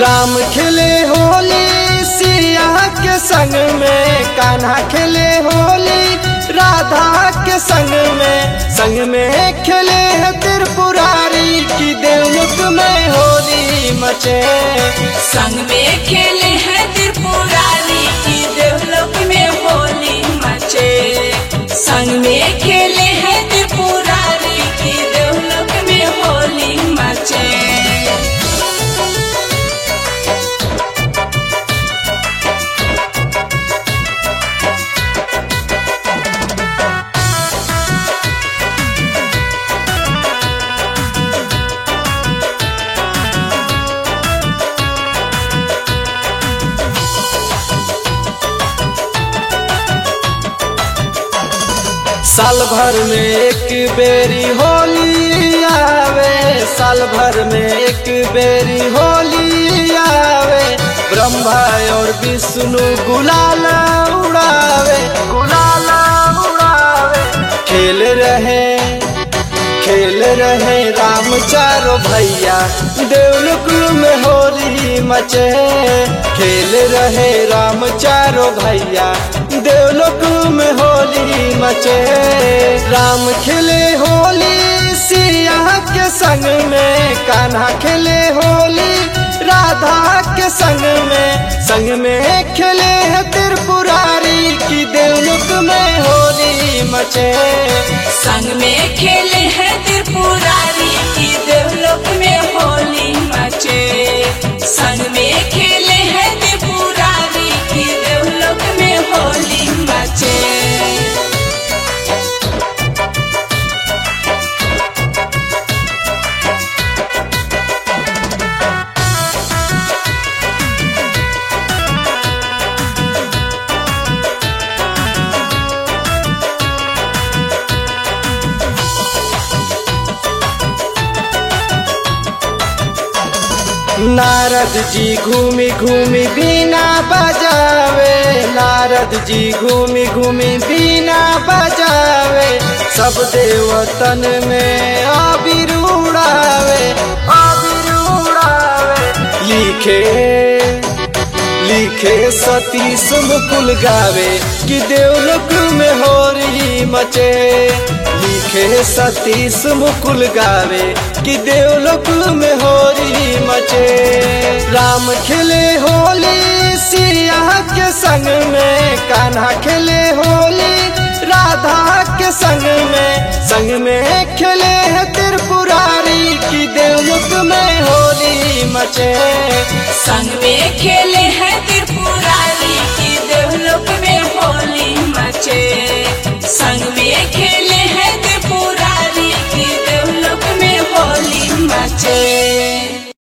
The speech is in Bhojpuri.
राम खेले होली सिया के संग में कान्हा खेले होली राधा के संग में संग में खेले है त्रिपुरारी की देवमुख में होली मचे संग में खेले हैं त्रिपुरारी की देवलोक में होली मचे संग में खेले हैं त्रिपुरारी की देवलोक में होली मचे साल भर में एक बेरी होली आवे साल भर में एक बेरी होली आवे ब्रह्मा और विष्णु गुलाल उड़ावे गुलाल उड़ावे खेल रहे खेल रहे राम चारो भैया देवलोक में होली मचे खेल रहे राम चारो भैया देवलोक में होली मचे राम खेले होली सिया के संग में कान्हा खेले होली राधा के संग में संग में खेले है त्रिपुरारी की देवलोक में होली मचे संग में खेले हैं त्रिपुरारी की देवलोक में होली मचे संग में खेले हैं त्रिपुरारी की देवलोक में होली मचे नारद जी घूमी घूमी बीना बजावे नारद जी घूमी घूमी बीना बजावे सब देवतन में आबिर उड़ावे आबिर उड़ावे लिखे लिखे सतीश मुकुल गावे कि देवलोक में होरी मचे लिखे सतीश मुकुल गावे कि देवलोक में होरी मचे राम खेले होली सिया के संग में कान्हा खेले होली राधा के संग में संग में खेले है त्रिपुरारी की देवलोक में होली मचे संग में खेले हैं त्रिपुरारी